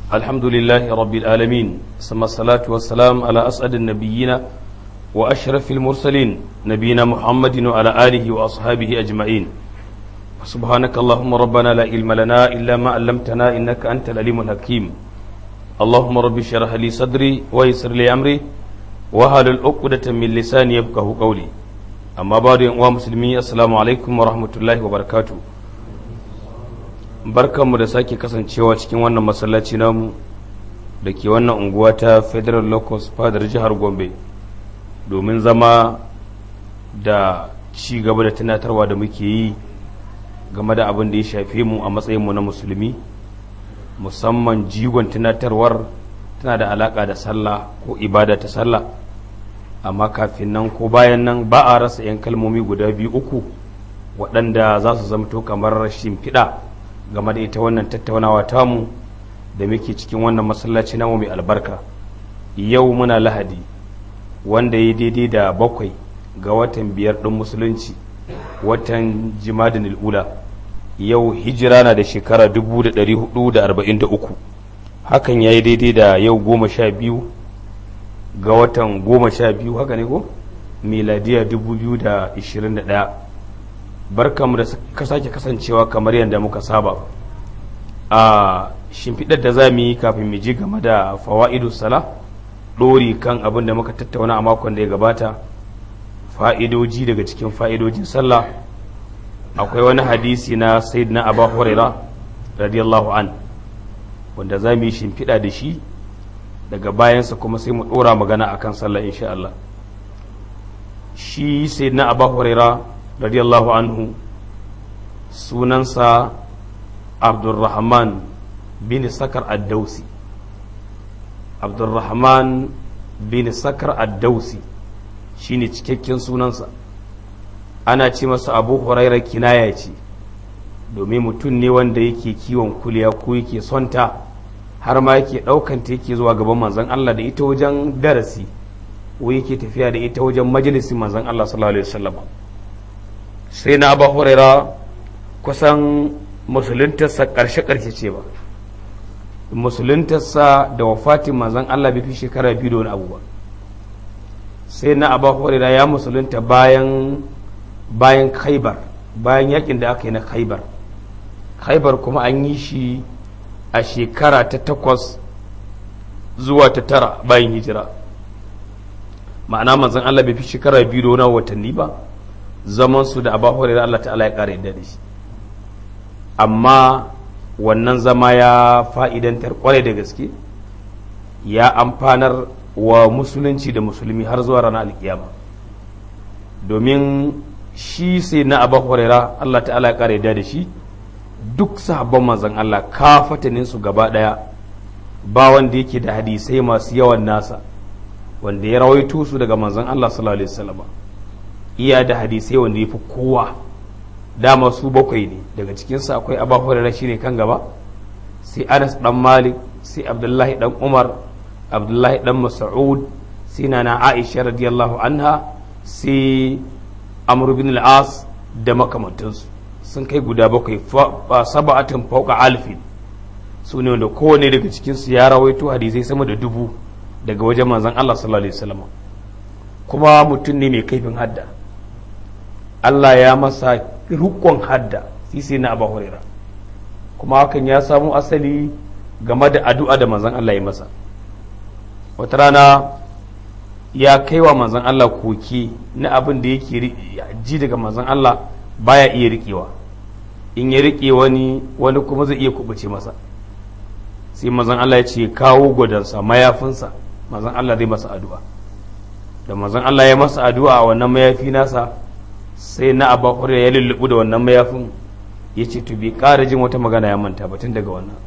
الحمد لله رب العالمين ثم الصلاة والسلام على أسعد النبيين وأشرف المرسلين نبينا محمد وعلى آله وأصحابه أجمعين سبحانك اللهم ربنا لا علم لنا إلا ما علمتنا إنك أنت العليم الحكيم اللهم رب اشرح لي صدري ويسر لي أمري وهل العقدة من لساني يفقه قولي أما بعد يا مسلمين السلام عليكم ورحمة الله وبركاته barkanmu da sake kasancewa cikin wannan masallaci namu da ke wannan unguwa ta federal locus fadar jihar gombe domin zama da ci gaba da tunatarwa da muke yi game da abin da ya shafe mu a matsayinmu na musulmi musamman jigon tunatarwar tana da alaka da sallah ko ibada ta sallah amma kafin nan ko bayan nan ba a rasa 'yan kalmomi guda biyu uku waɗanda za su zamto kamar shimfiɗa game da ita wannan tattaunawa tamu da muke cikin wannan masallaci namu mai albarka yau muna lahadi wanda ya daidai da bakwai ga watan biyar ɗin musulunci watan jimadin ula yau hijira na da shekara 1443 hakan ya yi daidai da yau goma sha biyu ga watan goma sha biyu haka ne ko miladiya 2021 barkamu da ka sake kasancewa kamar yadda muka saba a shimfiɗar da za mu yi kafin mu ji game da fawa'idu sala ɗori kan abin da muka tattauna a makon da ya gabata fa'idoji daga cikin fa'idojin sallah akwai wani hadisi na sayyidina abu huraira radiyallahu an wanda za mu yi shimfiɗa da shi daga bayansa kuma sai mu ɗora magana akan sallah insha Allah shi sayyidina abu huraira radiyallahu anhu sunansa abdulrahman bin sakar addausi abdulrahman bin sakar addausi shine cikakken sunansa ana ce masa abu huraira kinaya ce domin mutum ne wanda yake kiwon kuliya ko yake sonta har ma yake ɗaukanta yake zuwa gaban manzon Allah da ita wajen darasi ko yake tafiya da ita wajen majalisin manzon Allah sallallahu alaihi wasallam sai na ba huraira kusan musuluntarsa ƙarshe-ƙarshe ce ba musuluntarsa da wafatin manzan Allah bai fi shekara biyu da wani abu ba sai na abu huraira ya musulunta bayan bayan khaibar bayan yakin da aka yi na khaibar khaibar kuma an yi shi a shekara ta takwas zuwa ta tara bayan hijira ma'ana manzan Allah bai fi shekara biyu da wani watanni ba zaman su da abu hurairah Allah ta'ala ya kare da shi amma wannan zama ya fa'idantar kwarai da gaske ya amfanar wa musulunci da musulmi har zuwa ranar alkiyama domin shi sai na abu hurairah Allah ta'ala ya kare da shi duk sahabban manzon Allah kafatanin su gaba daya ba wanda yake da hadisai masu yawan nasa wanda ya rawaito su daga manzon Allah sallallahu alaihi wasallam iya da hadisai wanda ya fi kowa dama su bakwai ne daga cikinsu akwai abu hurairah shine kan gaba sai anas dan malik sai abdullahi dan umar abdullahi dan mas'ud sai nana aisha radiyallahu anha sai amr bin al-as da makamantansu sun kai guda bakwai saba'atin fauka alfin su ne wanda kowane daga cikinsu ya rawaito hadisai sama da dubu daga wajen manzon Allah sallallahu alaihi wasallam kuma mutum ne mai kaifin hadda Allah ya masa rukon hadda sisi na Abu Huraira kuma hakan ya samu asali game da addu'a da manzon Allah ya masa wata rana ya kai wa manzon Allah koki na abin da yake ji daga manzon Allah baya iya riƙewa in ya riƙe wani wani kuma zai iya kubuce masa sai manzon Allah ya ce kawo gwadansa mayafinsa manzon Allah zai masa addu'a da manzon Allah ya masa addu'a a wannan mayafi nasa sai na abu hurairah ya lullubu da wannan mayafin ya ce to bai ƙara jin wata magana ya manta ba tun daga wannan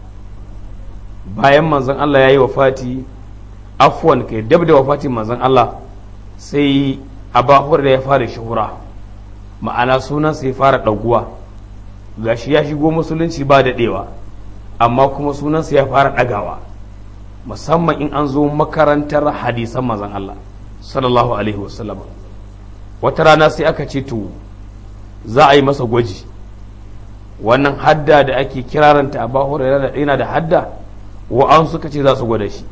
bayan manzon Allah ya yi wafati afwan kai dab da wafatin manzon Allah sai abu hurairah ya fara shuhura ma'ana sunansa ya fara ɗaguwa gashi ya shigo musulunci ba daɗewa amma kuma sunansa ya fara ɗagawa musamman in an zo makarantar hadisan manzon Allah sallallahu alaihi wasallam wata rana sai aka ce to za a yi masa gwaji wannan hadda da ake kiraranta a bahura yana da hadda wa'an suka ce za su gwada shi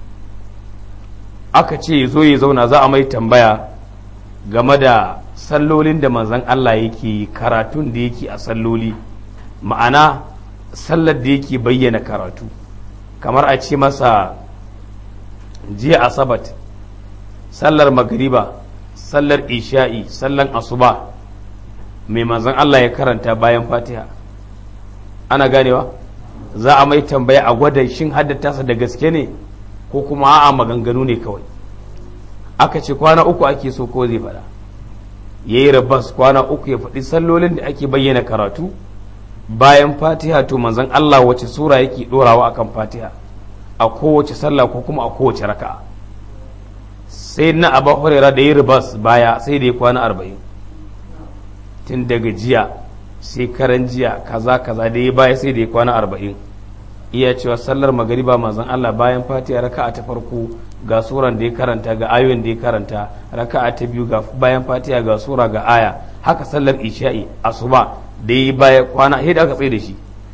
aka ce zo ya zauna za a mai tambaya game da sallolin da manzan Allah yake karatun da yake a salloli ma'ana sallar da yake bayyana karatu kamar a ce masa jiya asabat sallar magariba sallar isha'i sallar asuba mai manzan Allah ya karanta bayan fatiha ana ganewa za a mai tambaya a gwada shin haddata da gaske ne ko kuma a'a maganganu ne kawai aka ce kwana uku ake so ko zai faɗa ya yi rabas kwana uku ya faɗi sallolin da ake bayyana karatu bayan fatiha to manzon Allah wace sura yake ɗorawa akan fatiha a kowace sallah ko kuma a kowace raka'a sai na abu hurera da yi rabas baya sai da ya kwana arba'in tun daga jiya sai karan jiya kaza kaza da ya baya sai da ya kwana arba'in iya cewa sallar magariba manzon Allah bayan fatiha raka'a ta farko ga suran da ya karanta ga ayoyin da ya karanta raka'a ta biyu ga bayan fatiha ga sura ga aya haka sallar isha'i asuba da ya baya kwana sai da aka tsaye da shi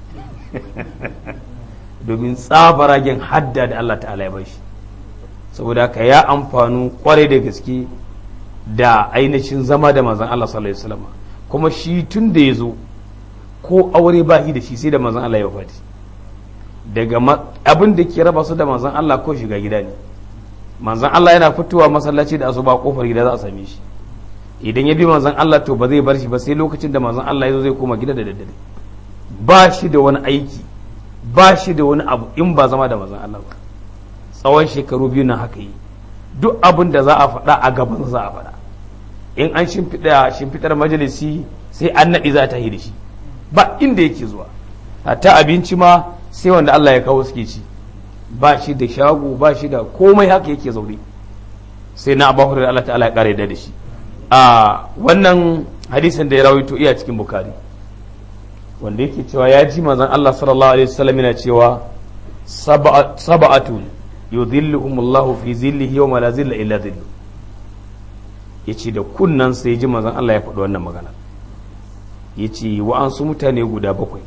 domin tsabaragen hadda da Allah ta'ala ya bashi saboda haka ya amfanu kwarai da gaske da ainihin zama da manzon Allah sallallahu alaihi wasallam kuma shi tun da ya zo ko aure ba da shi sai da manzon Allah ya fati daga abin da ke raba su da manzon Allah ko shiga gida ne manzon Allah yana fitowa masallaci da asuba kofar gida za a same shi idan ya bi manzon Allah to ba zai bar shi ba sai lokacin da manzon Allah ya zo zai koma gida da daddare ba shi da wani aiki ba shi da wani abu in ba zama da manzon Allah ba tsawon shekaru biyu nan haka yi duk abin da za a faɗa a gaban za a faɗa in an shimfiɗa shimfiɗar majalisi sai an naɗi za ta yi da shi ba inda yake zuwa ta abinci ma sai wanda Allah ya kawo suke ci ba shi da shago ba shi da komai haka yake zaune sai na abu da Allah ta'ala ya kare da shi a wannan hadisin da ya rawaito iya cikin bukari wanda yake cewa ya ji manzon Allah sallallahu alaihi wasallam yana cewa sab'atun yudhilluhum Allahu fi zillihi yawma la zilla illa dhillu yace da kunnan sai ji manzon Allah ya faɗi wannan magana yace wa'ansu mutane guda bakwai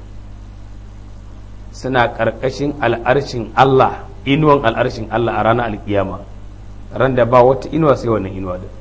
suna ƙarƙashin al'arshin Allah inuwan al'arshin Allah a ranar alkiyama ran da ba wata inuwa sai wannan inuwa da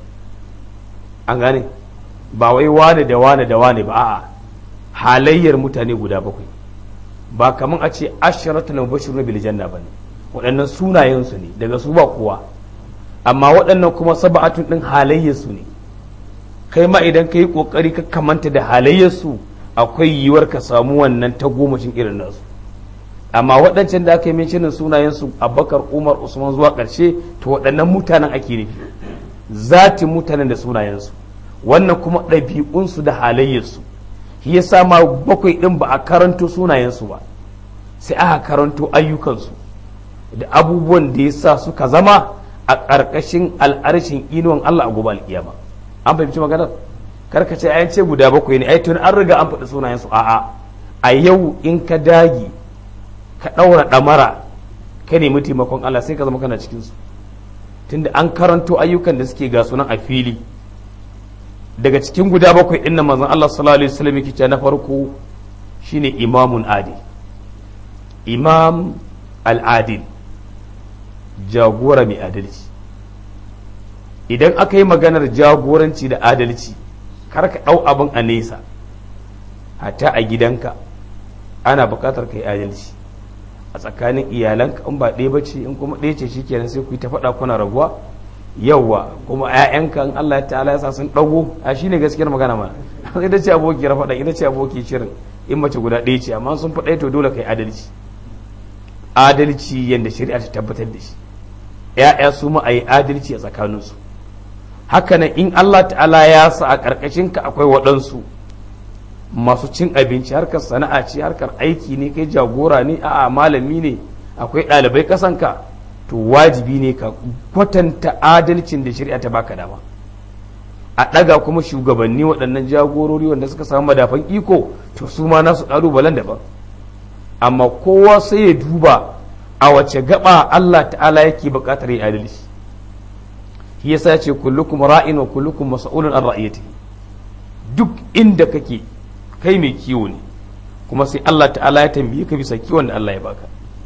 an gane ba wai wane da wane da wane ba a'a halayyar mutane guda bakwai ba kamar a ce asharatul mubashirun bil janna bane waɗannan sunayen su ne daga su ba kowa amma waɗannan kuma sab'atun din halayyar su ne kai ma idan kai kokari ka kamanta da halayyar su akwai yiwuwar ka samu wannan ta gomashin irin nasu amma waɗancan da aka yi mincinin sunayensu abubakar umar usman zuwa ƙarshe to waɗannan mutanen ake nufi zati mutanen da sunayensu wannan kuma ɗabi'unsu da halayyarsu shi ya sama bakwai ɗin ba a karanto sunayensu ba sai aka karanto ayyukansu da abubuwan da ya sa suka zama a ƙarƙashin al'arshin inuwan Allah a gobe alƙiyama an fahimci maganar karka ce ayan ce guda bakwai ne ai tun an riga an faɗi sunayensu a'a a yau in ka dagi ka ɗaura ɗamara ka nemi taimakon Allah sai ka zama kana cikinsu tunda an karanto ayyukan da suke ga sunan a fili daga cikin guda bakwai ɗin manzon Allah sallallahu alaihi wasallam yake na farko shine imamun adil imam al-adil jagora mai adalci idan aka yi maganar jagoranci da adalci kar ka ɗau abin a nesa hatta a gidanka ana buƙatar ka yi adalci a tsakanin iyalanka in ba ɗaya ba ce in kuma ɗaya ce shi kenan sai ku yi ta faɗa kuna rabuwa yawwa kuma ƴaƴanka in Allah ta'ala ya sa sun ɗago a shine gaskiyar magana ma ita ce aboki faɗa ita ce aboki shirin in mace guda ɗaya ce amma sun faɗa to dole kai adalci adalci yadda shari'a ta tabbatar da shi ƴaƴa su ma a yi adalci a tsakaninsu haka nan in Allah ta'ala ya sa a ƙarƙashinka akwai waɗansu masu cin abinci harkar sana'a ce harkar aiki ne kai jagora ne a'a malami ne akwai ɗalibai kasanka to wajibi ne ka kwatanta adalcin da shari'a ta baka dama a ɗaga kuma shugabanni waɗannan jagorori wanda suka samu madafan iko to su ma nasu ƙalubalen daban amma kowa sai ya duba a wace gaba Allah ta'ala yake buƙatar yi adalci shi yasa ce kullukum ra'in wa kullukum mas'ulun an ra'iyati duk inda kake kai mai kiwo ne kuma sai Allah ta'ala ya tambaye ka bisa kiwon da Allah ya baka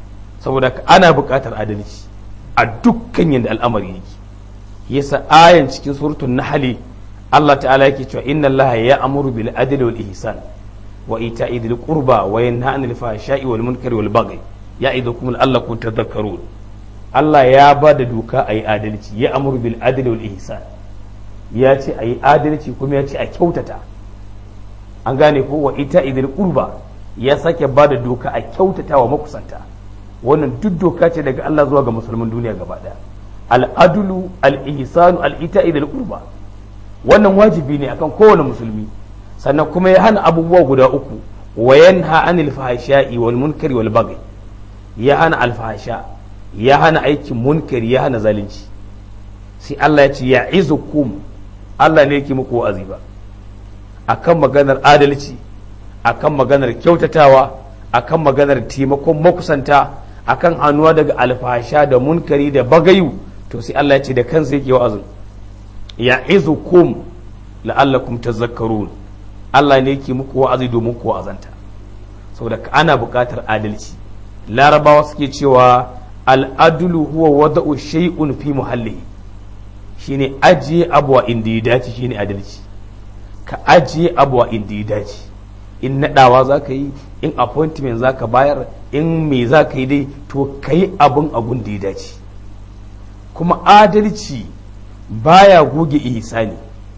saboda ana buƙatar adalci a dukkan yadda al'amari yake yasa ayan cikin suratul nahli Allah ta'ala yake cewa inna Allah ya amuru bil adli wal ihsan wa ita'i dhil qurba wa yanha 'anil fahsha'i wal munkari wal baghi ya'idukum la'allakum tadhakkarun Allah ya ba da doka a yi adalci ya amuru bil adli wal ihsan ya ce a yi adalci kuma ya ce a kyautata an gane ko wa ita idil qurba ya sake ba da doka a kyautata wa makusanta wannan duk doka ce daga Allah zuwa ga musulmin duniya gaba daya al-adlu al-ihsanu al-ita idil qurba wannan wajibi ne akan kowane musulmi sannan kuma ya hana abubuwa guda uku wa yanha anil fahsha'i wal munkari wal baghi ya hana alfahsha ya hana aikin munkari ya hana zalunci sai Allah ya ce ya izukum Allah ne yake muku wa'azi ba akan maganar adalci akan maganar kyautatawa akan maganar taimakon makusanta akan hannuwa daga alfahsha da munkari da bagayu to sai Allah ya ce da kansa yake wa'azin ya izukum la'allakum tazakkarun Allah ne yake muku wa'azi domin ku wa'azanta saboda ana buƙatar adalci larabawa suke cewa al'adulu huwa wada'u shay'un fi muhallihi shine ajiye abuwa inda ya dace shine adalci ka ajiye abuwa inda ya dace in naɗawa za ka yi in appointment za ka bayar in me za ka yi dai to ka yi abin abun da ya dace kuma adalci baya goge ihsani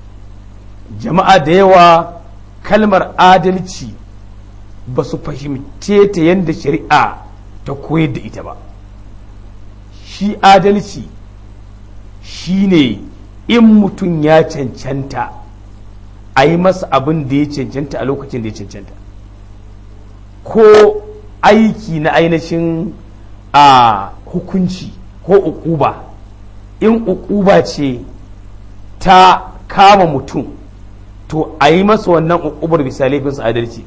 jama'a da yawa kalmar adalci ba su fahimce ta yadda shari'a ta koyar da ita ba shi adalci shi ne in mutum ya cancanta a yi masa abin da ya cancanta a lokacin da ya cancanta ko aiki na ainihin a hukunci ko ukuba in ukuba ce ta kama mutum to a yi masa wannan ukubar bisa laifinsa adalci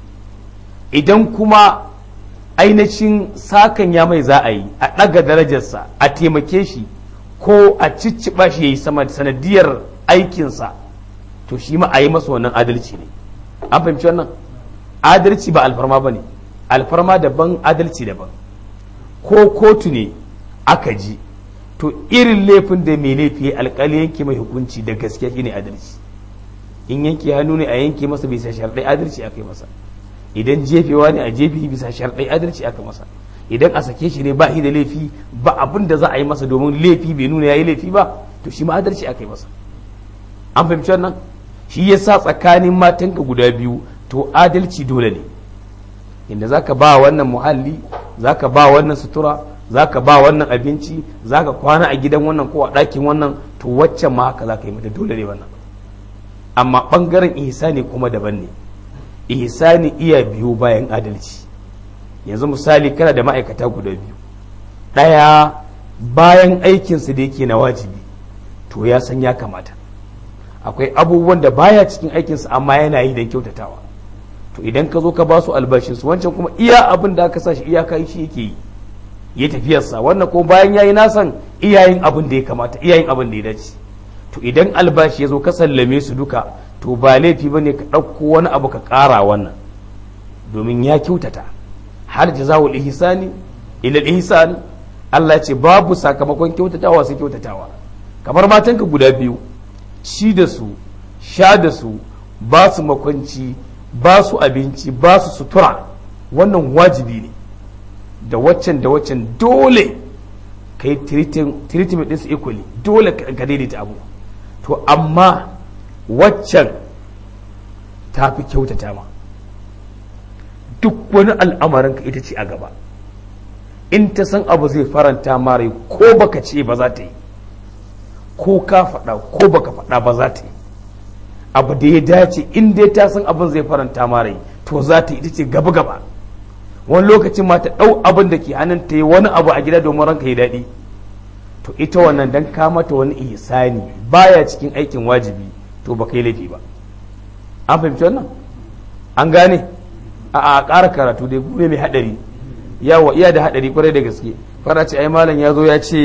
idan kuma ainihin sakan ya mai za a yi a ɗaga darajarsa a taimake shi ko a cicciɓa shi ya yi sama sanadiyar aikinsa to shi ma a yi masa wannan adalci ne an fahimci wannan adalci ba alfarma ba ne alfarma daban adalci daban ko kotu ne aka ji to irin laifin da mai laifi alkali yanke mai hukunci da gaskiya shine adalci in yanke hannu ne a yanke masa bisa sharɗai adalci aka yi masa idan jefewa ne a jefe bisa sharɗai adalci aka masa idan a sake shi ne ba shi da laifi ba abin da za a yi masa domin laifi bai nuna ya yi laifi ba to shi ma adalci aka yi masa an fahimci wannan shi ya sa tsakanin matanka guda biyu to adalci dole ne inda za ka ba wannan muhalli za ka ba wannan sutura za ka ba wannan abinci za ka kwana a gidan wannan ko a ɗakin wannan to waccan ma haka za ka yi mata dole ne wannan amma ɓangaren ihsani kuma daban ne ihsani iya biyu bayan adalci yanzu misali kana da ma'aikata guda biyu ɗaya bayan aikinsa da yake na wajibi to ya san ya kamata akwai abubuwan da baya cikin aikinsa amma yana yi don kyautatawa to idan ka zo ka ba su albashinsu wancan kuma iya abin da aka sa shi iyaka shi yake yi ya tafiyarsa wannan kuma bayan ya yi nasan iyayen abin da ya kamata iyayen abin da ya dace to idan albashi ya zo ka sallame su duka to ba laifi ba ne ka ɗauko wani abu ka ƙara wannan domin ya kyautata har jazawul ihsani ila ihsan Allah ce babu sakamakon kyautatawa sai kyautatawa kamar matanka guda biyu ci da su sha da su ba su makwanci ba su abinci ba su sutura wannan wajibi ne da waccan da waccan dole ka yi treatment ɗinsu equally dole ka daidaita abu to amma waccan ta fi kyautata ma duk wani al'amarin ka ita ce a gaba in ta san abu zai faranta mara ko baka ce ba za ta yi ko ka faɗa ko baka faɗa ba za ta yi abu da ya dace in dai ta san abin zai faranta mara to za ta yi ita ce gaba gaba wani lokacin ma ta ɗau abin da ke hannun ta yi wani abu a gida domin ranka yi daɗi to ita wannan dan ka mata wani ihsani baya cikin aikin wajibi to baka yi laifi ba an fahimci wannan an gane a a ƙara karatu dai gune mai haɗari yawa iya da haɗari kwarai da gaske fara ce ai malam ya zo ya ce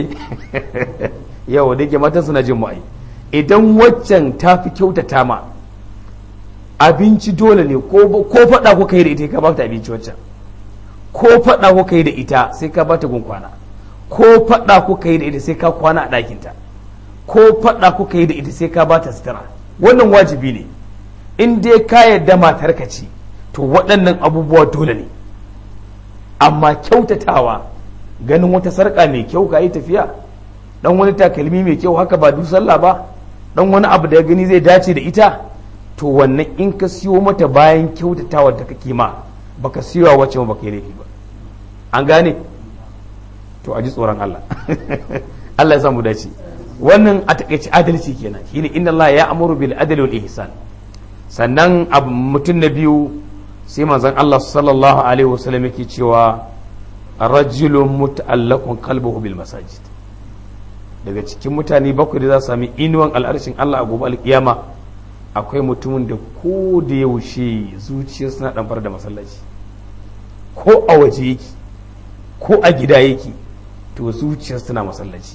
yawa da ke matan suna jin ma'ai idan waccan ta fi kyautata ma abinci dole ne ko faɗa ko kai da ita ka ba ta abinci waccan ko faɗa kuka yi da ita sai ka bata gun kwana ko faɗa kuka yi da ita sai ka kwana a ɗakinta ko faɗa kuka yi da ita sai ka bata sutura wannan wajibi ne in dai ka yarda matarka ce to waɗannan abubuwa dole ne amma kyautatawa ganin wata sarƙa mai kyau ka yi tafiya dan wani takalmi mai kyau haka ba sallah ba dan wani abu da ya gani zai dace da ita to wannan in ka siyo mata bayan kyautatawa da kake ma baka siyo wacce ba ka yi laifi ba an gane to a ji tsoron Allah Allah ya samu dace wannan a takaice adalci kenan shine inna Allah ya amuru bil adli wal ihsan sannan abu mutum na biyu sai manzon Allah sallallahu alaihi wasallam yake cewa rajulun muta'allaqun qalbuhu bil masajid daga cikin mutane bakwai da za su sami inuwan al'arshin Allah a gobe alkiyama akwai mutumin da ko da yaushe zuciyar suna ɗanfar da masallaci ko a waje yake ko a gida yake to zuciyar suna masallaci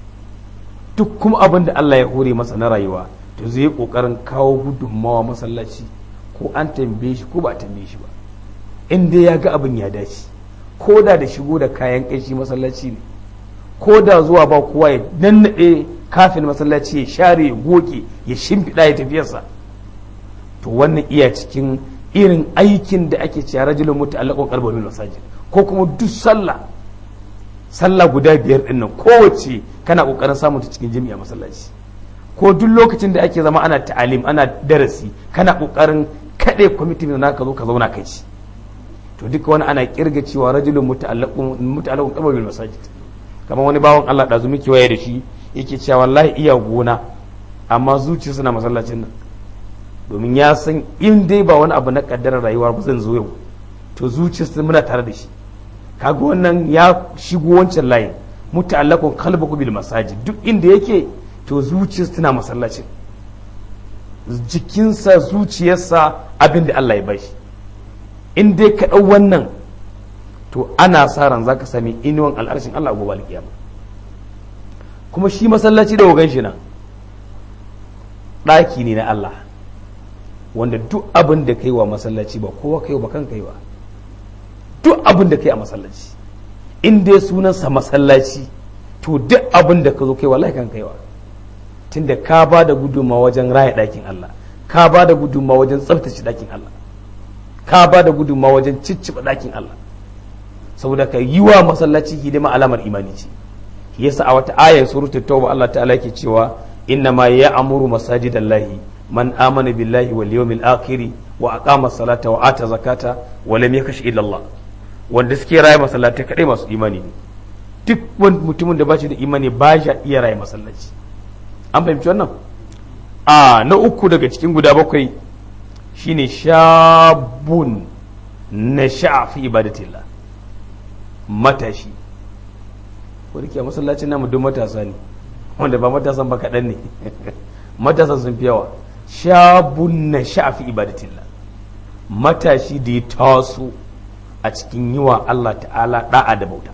duk kuma abin da Allah ya hore masa na rayuwa to zai yi ƙoƙarin kawo gudunmawa masallaci ko an tambaye shi ko ba a tambaye shi ba in dai ya ga abin ya dace ko da da shigo da kayan ƙanshi masallaci ne ko da zuwa ba kowa ya nannaɗe kafin masallaci ya share ya goge ya shimfiɗa ya tafiyarsa to wannan iya cikin irin aikin da ake cewa rajulun mutu alaƙon ƙarbar masajid ko kuma duk sallah sallah guda biyar ɗin nan kowace kana ƙoƙarin samun ta cikin jami'a masallaci ko duk lokacin da ake zama ana ta'alim ana darasi kana ƙoƙarin kaɗe kwamitin da naka zo ka zauna kai ci to duka wani ana kirga cewa rajulun mutu alaƙon ƙarbar masajid kamar wani bawan Allah da zumi kewaye da shi yake cewa wallahi iya gona amma zuciya suna masallacin nan domin ya san in dai ba wani abu na kaddarar rayuwa ba zan zo yau to zuciya muna tare da shi kaga wannan ya shigo wancan layin muta'allaqun qalbuhu bil masajid duk inda yake to zuciya tana masallacin jikinsa zuciyarsa abin da Allah ya bashi in dai ka ɗau wannan to ana sa ran zaka sami inuwan al'arshin Allah gobe alkiyama kuma shi masallaci da wagan shi nan ɗaki ne na Allah wanda duk abin da kai wa masallaci ba kowa kai ba kan kai ba duk abin da kai a masallaci in dai sunansa masallaci to duk abin da ka zo kai wallahi kan kaiwa tunda ka ba da gudunmawa wajen raya ɗakin Allah ka ba da gudunmawa wajen tsaftace ɗakin Allah ka ba da gudunmawa wajen cicciɓa ɗakin Allah saboda ka yi wa masallaci hidima alamar imani ce yasa a wata ayar suratul tauba Allah ta'ala yake cewa inna ma ya'muru masajidallahi man amana billahi wal yawmil akhir wa aqama salata wa ata zakata wa lam yakash illa Allah wanda suke raye masallatai kadai masu imani ne duk wani mutumin da ba shi da imani ba ya iya raye masallaci an fahimci wannan a na uku daga cikin guda bakwai shine shabun na fi ibadatillah matashi ko da masallacin namu duk matasa ne wanda ba matasan ba kaɗan ne matasan sun fi yawa shabun na fi ibadatillah matashi da ya taso a cikin yi wa Allah ta'ala da'a da bauta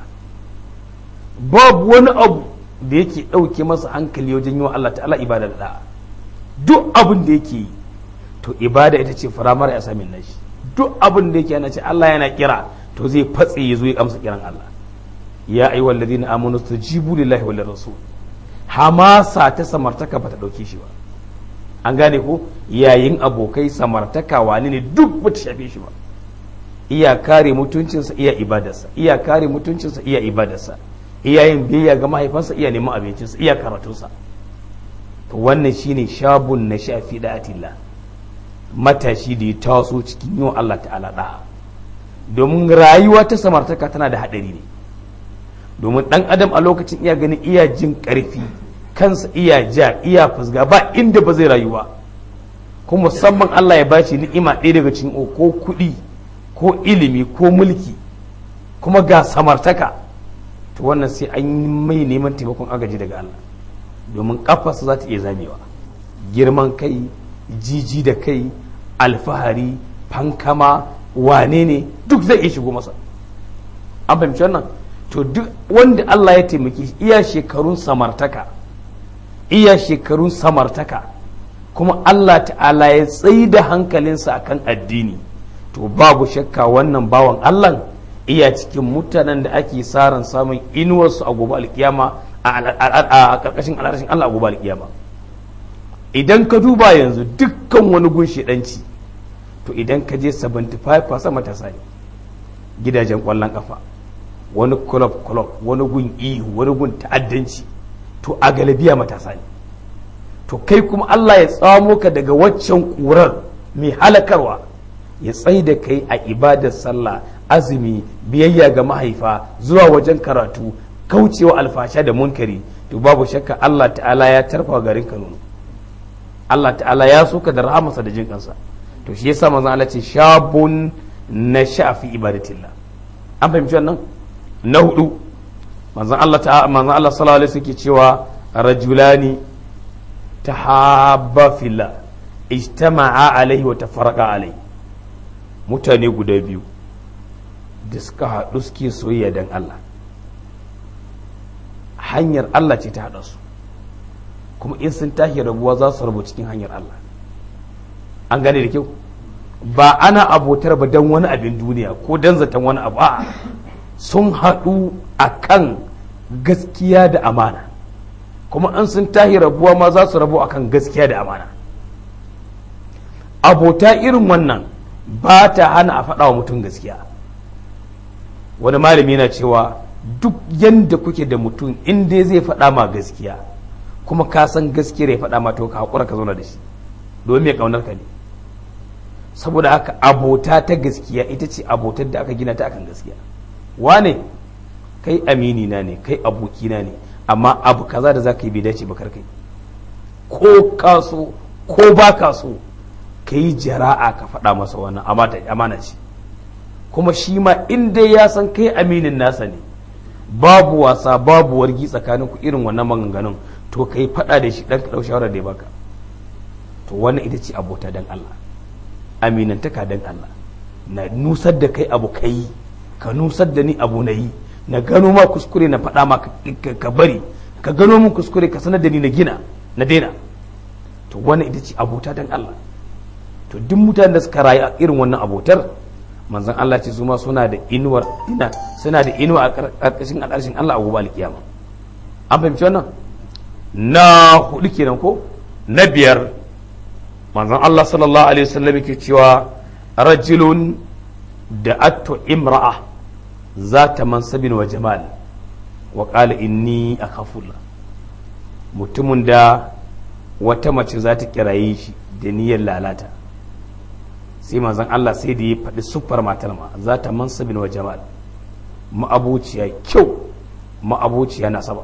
babu wani abu da yake ɗauke masa hankali wajen yi wa Allah ta'ala ibada da da'a duk abin da yake yi to ibada ita ce firamare a samin nashi duk abin da yake yana ce Allah yana kira to zai fatse ya zo ya amsa kiran Allah ya ayi walladina amanu stajibu lillahi wal rasul hamasa ta samartaka bata dauke shi ba an gane ko yayin abokai samartaka wani ne duk bata shafe shi ba iya kare mutuncinsa iya ibadarsa iya kare mutuncinsa iya ibadarsa iya yin biyayya ga mahaifansa iya neman abincinsa iya karatunsa to wannan shine shabun na shafi da'atillah matashi da ya taso cikin yiwa Allah ta'ala da'a domin rayuwa ta samartaka tana da haɗari ne domin ɗan adam a lokacin iya ganin iya jin ƙarfi kansa iya ja iya fusga ba inda ba zai rayuwa kuma musamman Allah ya bashi ni'ima ɗaya daga cikin ko kuɗi ko ilimi ko mulki kuma ga samartaka to wannan sai an yi mai neman taimakon agaji daga Allah domin kafarsa za ta iya zamewa girman kai jiji da kai alfahari fankama wane ne duk zai iya shigo masa an fahimci wannan to duk wanda Allah ya taimaki iya shekarun samartaka iya shekarun samartaka kuma Allah ta'ala ya tsayi da hankalinsa akan addini to babu shakka wannan bawan Allah iya cikin mutanen da ake saran samun inuwarsu a gobe alkiyama a karkashin al'arshin Allah a gobe alkiyama idan ka duba yanzu dukkan wani gun shedanci to idan ka je 75% matasa ne gidajen kwallon kafa wani club club wani gun ihu wani gun ta'addanci to a galabiya matasa ne to kai kuma Allah ya tsamo ka daga waccan kurar mai halakarwa ya tsai da kai a ibadar sallah azumi biyayya ga mahaifa zuwa wajen karatu kaucewa alfasha da munkari to babu shakka Allah ta'ala ya tarfa garin ka nono Allah ta'ala ya soka da rahamarsa da jin kansa to shi yasa manzon Allah ce shabun na shafi ibadatillah an fahimci wannan na hudu manzon Allah ta'ala manzon Allah sallallahu alaihi wasallam cewa rajulani tahabba fillah ijtama'a alaihi wa tafarraqa alaihi mutane guda biyu da suka haɗu suke soyayya don Allah hanyar Allah ce ta haɗa su kuma in sun tashi rabuwa za su rabu cikin hanyar Allah an gane da kyau ba ana abotar ba don wani abin duniya ko don zaton wani abu a sun haɗu a kan gaskiya da amana kuma an sun tashi rabuwa ma za su rabu a kan gaskiya da amana abota irin wannan ba ta hana a faɗa wa mutum gaskiya wani malami yana cewa duk yadda kuke da mutum in dai zai faɗa ma gaskiya kuma ka san gaskiyar ya faɗa ma to ka haƙura ka zauna da shi domin mai ƙaunar ka ne saboda haka abota ta gaskiya ita ce abotar da aka gina ta akan gaskiya wane kai amini na ne kai abokina ne amma abu kaza da za ka yi bai dace ba kai ko ka so ko ba ka so ka yi jara'a ka faɗa masa wannan amana ce kuma shi ma in dai ya san kai aminin nasa ne babu wasa babu wargi tsakanin ku irin wannan maganganun to ka yi faɗa da shi ɗan ka ɗau shawarar da ya baka to wannan ita ce abota dan Allah aminantaka dan Allah na nusar da kai abu ka yi ka nusar da ni abu na yi na gano ma kuskure na faɗa ma ka bari ka gano min kuskure ka sanar da ni na gina na daina to wannan ita ce abota dan Allah to duk mutanen da suka rayu a irin wannan abotar manzon Allah ce su ma suna da inuwar ina suna da inuwa a karkashin al'arshin Allah a gobe alkiyama an fahimci wannan na hudu kenan ko na biyar manzon Allah sallallahu alaihi wasallam yake cewa rajulun da atto imra'a zata mansabin wa jamal wa qala inni akhafullah mutumin da wata mace za ta kiraye shi da niyyar lalata sai manzon Allah sai da ya faɗi siffar matar ma za ta mansabin wa jamal ma'abuciya kyau ma'abuciya nasaba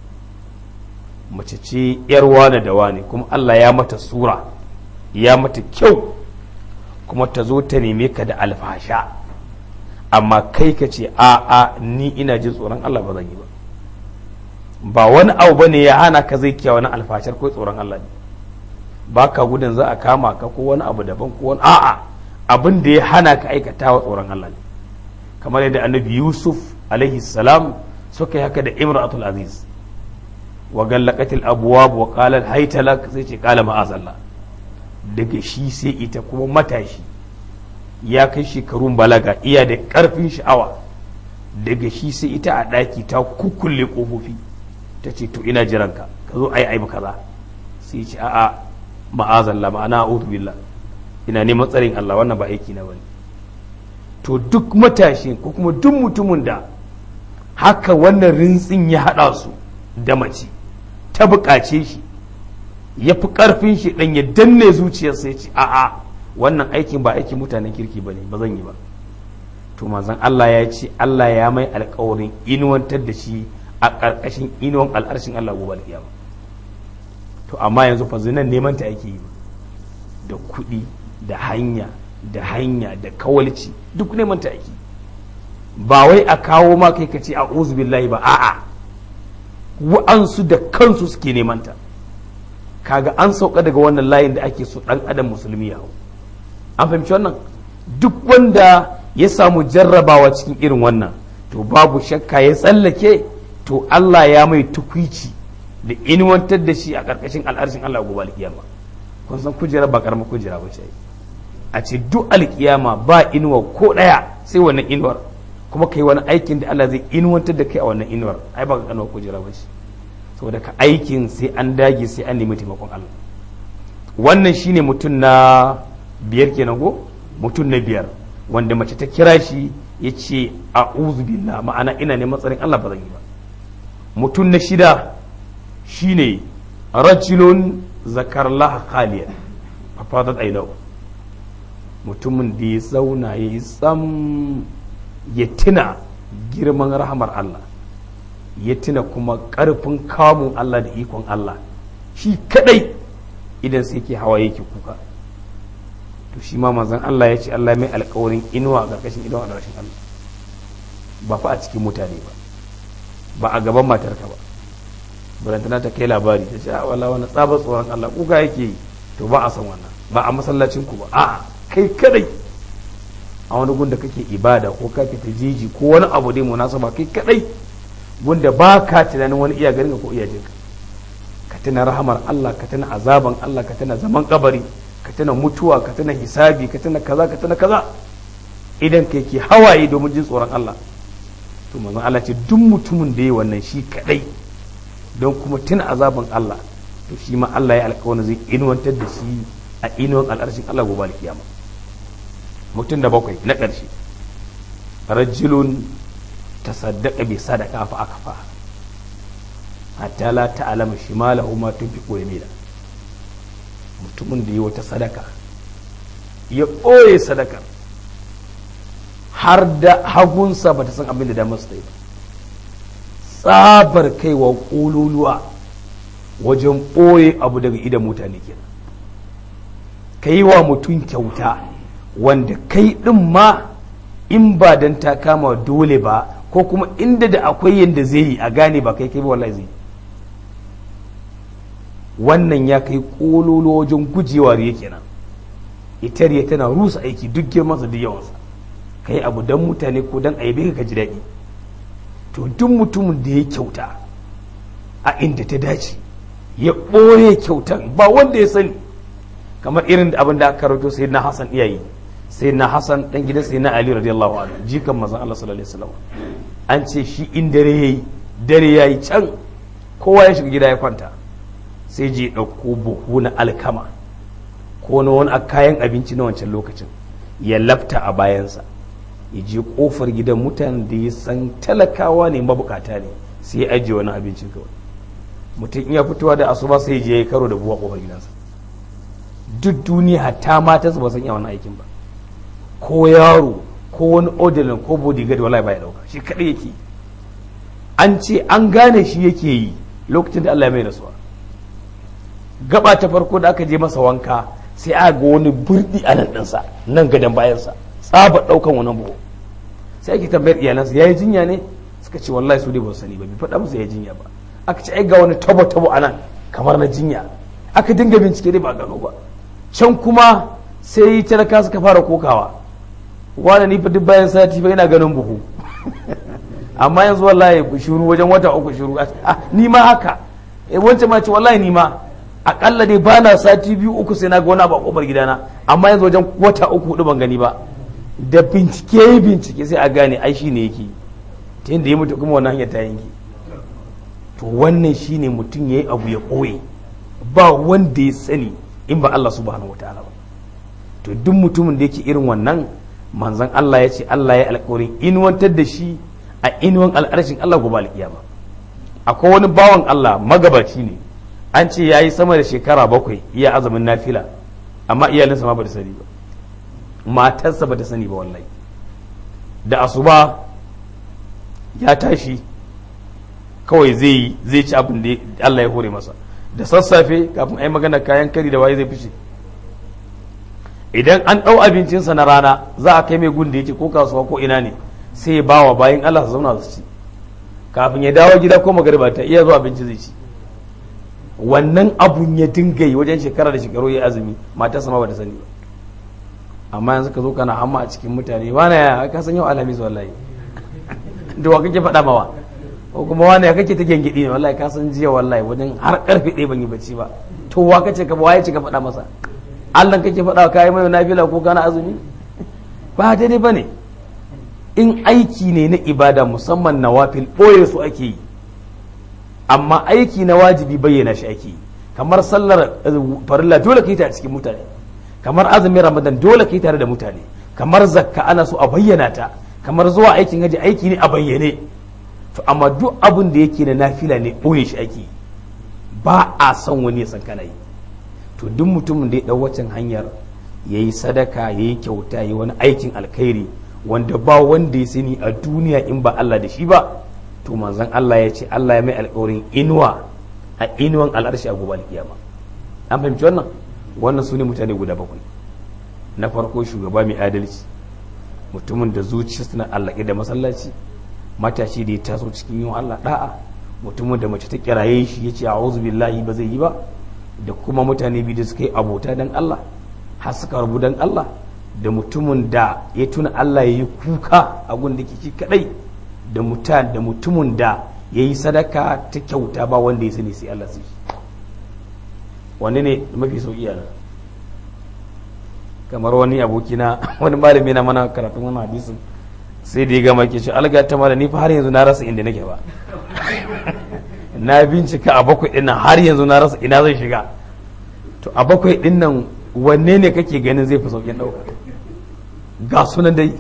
mace ce yar wane da wane kuma Allah ya mata sura ya mata kyau kuma ta zo ta neme ka da alfasha amma kai ka ce a a ni ina jin tsoron Allah ba zan yi ba ba wani abu bane ya hana ka zai kiyawa wani alfashar ko tsoron Allah ne ba ka gudun za a kama ka ko wani abu daban ko wani a'a abin da ya hana ka aikata wa tsoron Allah ne kamar yadda annabi Yusuf alaihi salam suka yi haka da Imratul Aziz wa gallaqatil abwab wa qala hayta lak sai ce qala ma'azallah daga shi sai ita kuma matashi ya kai shekarun balaga iya da karfin sha'awa daga shi sai ita a daki ta kukkulle kofofi ta ce to ina jiranka ka zo ai ai kaza sai ce a'a ma'azalla ma'ana a'udhu billah ina neman tsarin Allah wannan ba aiki na bane to duk matashin ko kuma duk mutumin da haka wannan rintsin ya hada su da mace ta buƙace shi ya fi ƙarfin shi ɗan ya danne zuciyarsa ya ce a'a wannan aikin ba aikin mutanen kirki ba ne ba zan yi ba to manzon Allah ya ce Allah ya mai alƙawarin inuwantar da shi a ƙarƙashin inuwan al'arshin Allah gobe alƙiyama to amma yanzu fa zinan neman ta ake yi da kuɗi da hanya da hanya da kawalci duk neman ta ake ba wai a kawo ma kai ka ce a billahi ba a'a wa'ansu da kansu suke neman ta kaga an sauka daga wannan layin da ake so dan adam musulmi ya hau an fahimci wannan duk wanda ya samu jarrabawa cikin irin wannan to babu shakka ya tsallake to Allah ya mai tukwici da inuwantar da shi a ƙarƙashin al'arshin Allah gobe alƙiyama kun san kujera ba karamar kujera ba ce a ce duk alƙiyama ba inuwa ko ɗaya sai wannan inuwar kuma kai wani aikin da Allah zai inuwantar da kai a wannan inuwar ai ba ka kanuwa kujera ba shi saboda ka aikin sai an dage sai an nemi taimakon Allah wannan shine mutum na biyar kenan ko mutum na biyar wanda mace ta kira shi ya ce a billah ma'ana ina neman tsarin Allah ba zan yi ba mutum na shida shine rajulun zakar laha khaliya a fadar ainau mutumin da ya zauna ya yi tsam ya tuna girman rahamar Allah ya tuna kuma ƙarfin kamun Allah da ikon Allah shi kadai idan sai ke hawa yake kuka to shi ma manzon Allah ya ce Allah mai alƙawarin inuwa a ƙarƙashin inuwa a rashin Allah ba fa a cikin mutane ba ba a gaban matarka ba barantana ta kai labari ta ce wala wani tsabar tsoron Allah kuka yake yi to ba a san wannan ba a masallacin ku ba a'a kai kadai a wani gunda kake ibada ko ka fita jeji ko wani abu dai munasaba kai kadai gunda ba ka tunanin wani iya garin ko iya jinka ka tuna rahamar Allah ka tuna azaban Allah ka tuna zaman kabari ka tuna mutuwa ka tuna hisabi ka tuna kaza ka tuna kaza idan kai ke hawaye domin jin tsoron Allah to manzon Allah ce duk mutumin da yi wannan shi kadai don kuma tuna azaban Allah to shi ma Allah ya alƙawarin zai inuwantar da shi a inuwan al'arshin Allah gobe alkiyama mutum da bakwai na ƙarshe rajulun tasaddaqa bi sadaqa fa akafa hatta la ta'lama shimalahu ma tunfiqu yamina mutumin da yi wata sadaka ya ɓoye sadakar har da hagunsa ba ta san abin da damar su yi ba tsabar kaiwa ƙololuwa wajen ɓoye abu daga idan mutane kenan ka yi wa mutum kyauta wanda kai ɗin ma in ba don ta kama dole ba ko kuma inda da akwai yadda zai yi a gane ba kai kai ba wallahi zai wannan ya kai ƙololuwa wajen gujewa riya kenan ita riya tana rusa aiki duk girmansa duk yawansa ka yi abu don mutane ko don aibe ka ji daɗi to duk mutumin da ya kyauta a inda ta dace ya ɓoye kyautan ba wanda ya sani kamar irin da abin da aka rawaito sai na Hassan iyayi sai na Hassan dan gidan sai na Ali radiyallahu anhu jikan manzon Allah sallallahu alaihi wasallam an ce shi in dare yayi dare yayi can kowa ya shiga gida ya kwanta sai je ɗauko buhu na alkama ko na wani kayan abinci na wancan lokacin ya lafta a bayansa ya je kofar gidan mutanen da ya san talakawa ne mabukata ne sai ya ajiye wani abincin kawai mutum iya fitowa da asuba sai je ya karo da buwa kofar gidansa duk duniya hatta mata su ba san iya wannan aikin ba ko yaro ko wani odilin ko bodyguard wallahi ba ya dauka shi kadai yake an ce an gane shi yake yi lokacin da Allah ya mai rasuwa gaba ta farko da aka je masa wanka sai aka ga wani burdi a nan ɗinsa nan gadon bayansa tsaba ɗaukan wani buhu sai ake tambayar iyalansa ya yi jinya ne suka ce wallahi su dai ba su sani ba bai faɗa musu ya jinya ba aka ce ai ga wani tabo tabo a nan kamar na jinya aka dinga bincike dai ba gano ba can kuma sai talaka suka fara kokawa wani ni fa duk bayan sati fa ina ganin buhu amma yanzu wallahi shuru wajen wata uku shuru ni ma haka wancan ma ce wallahi ni ma akalla dai ba na sati biyu uku sai na ga wani abu a kofar gidana amma yanzu wajen wata uku hudu ban gani ba da bincike bincike sai a gane ai shi ne yake ta yadda ya mutu kuma wannan hanyar ta yanke to wannan shi ne mutum ya yi abu ya ɓoye ba wanda ya sani in ba Allah subhanahu wataala ba to duk mutumin da yake irin wannan manzon Allah ya ce Allah ya alƙawarin inuwantar da shi a inuwan al'arshin Allah gobe alƙiyama akwai wani bawan Allah magabaci ne an ce ya yi sama da shekara bakwai iya azumin nafila amma iyalinsa ma ba ta sani ba matarsa ba ta sani ba wallahi da asuba ya tashi kawai zai zai ci abin da Allah ya hore masa da sassafe kafin a yi magana kayan kari da waye zai fice idan an ɗau abincinsa na rana za a kai mai gun da yake ko kasuwa ko ina ne sai ya bawa bayan Allah su zauna su ci kafin ya dawo gida ko magariba ta iya zuwa abinci zai ci wannan abun ya dinga yi wajen shekara da shekaru ya azumi matarsa ma ba ta sani ba amma yanzu ka zo kana hamma a cikin mutane wane ya ka san yau alhamis wallahi da wa kake faɗa mawa ko kuma wane ya kake ta gengidi ne wallahi ka san jiya wallahi wajen har karfe ɗaya ban yi bacci ba to wa kace ka waye ce ka faɗa masa Allah kake faɗa ka yi mai nafila ko kana azumi ba daidai bane in aiki ne na ibada musamman nawafil ɓoye su ake yi amma aiki na wajibi bayyana shi ake yi kamar sallar farilla dole ka yi ta a cikin mutane kamar azumin ramadan dole ka yi tare da mutane kamar zakka ana so a bayyana ta kamar zuwa aikin haji aiki ne a bayyane to amma duk abin da yake na nafila ne ɓoye shi ake yi ba a son wani ya san kana yi to duk mutumin da ya ɗau wacin hanyar ya yi sadaka ya yi kyauta ya yi wani aikin alkhairi wanda ba wanda ya sani a duniya in ba Allah da shi ba to manzon Allah ya ce Allah ya mai alkawarin inuwa a inuwan al'arshi a gobe alkiyama an fahimci wannan wannan su ne mutane guda bakwai na farko shugaba mai adalci mutumin da zuciya suna allake da masallaci matashi da ya taso cikin yin Allah da'a mutumin da mace ta kiraye shi ya ce a'udhu billahi ba zai yi ba da kuma mutane biyu da suka yi abota dan Allah har suka rabu dan Allah da mutumin da ya tuna Allah ya yi kuka a gun da ke kadai da mutan da mutumin da ya yi sadaka ta kyauta ba wanda ya sani sai Allah sai wanne ne mafi sauki yana kamar wani abokina wani malami na mana karatun wani hadisin sai da ya gama ke ce alga ta mala ni fa har yanzu na rasa inda nake ba na bincika a bakwai dinnan har yanzu na rasa ina zai shiga to a bakwai dinnan wanne ne kake ganin zai fi saukin ɗauka ga sunan dai